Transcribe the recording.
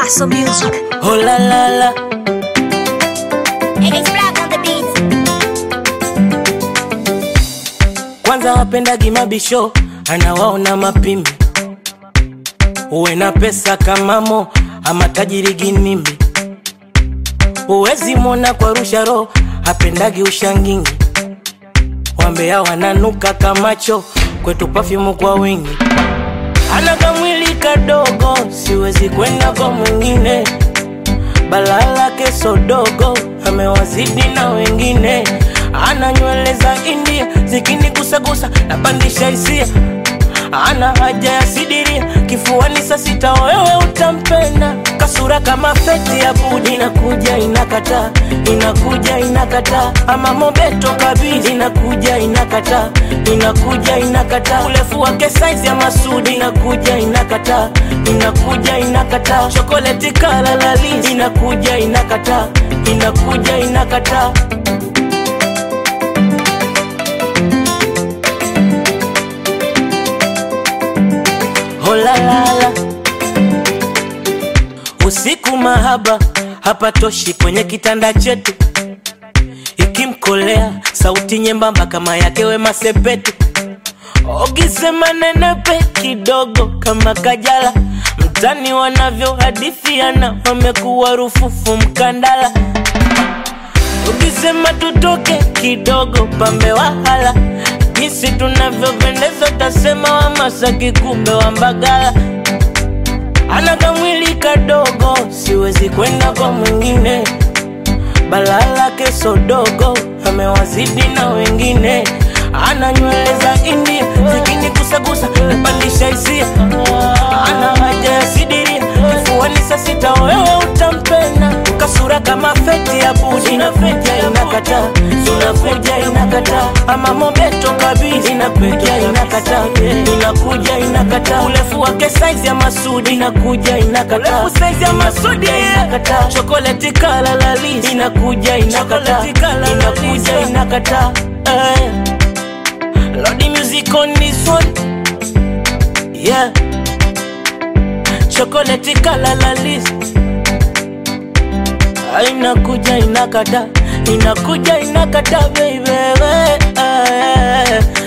Paso Music. Oh la la la, It's black on the beat. kwanza wapendagi mabisho, anawaona mapimbi, uwe na pesa kama Mo ama tajiri ginimbi, uwezi mwona kwa rusha roho, hapendagi ushangingi, wambea wananuka kamacho, kwetu pafyumu kwa wingi, ana kamwili kadogo, siwezi kwenda kwa mwingine balaa lake sodogo amewazidi na wengine, ana nywele za India zikinigusagusa napandisha hisia, ana haja ya sidiria kifuani saa sita, wewe utampenda kasura kama feti ya budi, inakuja inakata, inakuja inakata, ama mobeto kabisa, inakuja inakata, inakuja inakata, urefu wake saizi ya Masudi, inakuja inakata, inakuja inakata, chokoleti kala lalisi, inakuja inakata, inakuja inakata. Holalala, usiku mahaba hapatoshi kwenye kitanda chetu, ikimkolea sauti nyembamba kama yake Wema Sepetu, ukisema nenepe kidogo kama Kajala, mtani wanavyohadithiana wamekuwa rufufu mkandala, ukisema tutoke kidogo pambe wahala jinsi tunavyopendeza utasema wa Masaki kumbe wa Mbagala ana kamwili kadogo siwezi kwenda kwa mwingine balaa lake sodogo amewazidi na wengine ana nywele za India zikinigusagusa napandisha hisia ana haja ya sidiria kifuani saa sita wewe utampenda kasura kama feti ya budi inakuja inakata inakuja inakata ama mobeto kabisa inakuja inakata inakuja inakata urefu wake saizi ya Masudi inakuja inakata urefu saizi ya Masudi inakata chokoleti kala lalisi inakuja inakata inakuja inakata eh. Lodi music on this one yeah chokoleti kala lalisi inakuja inakata inakuja inakata baby eh, eh.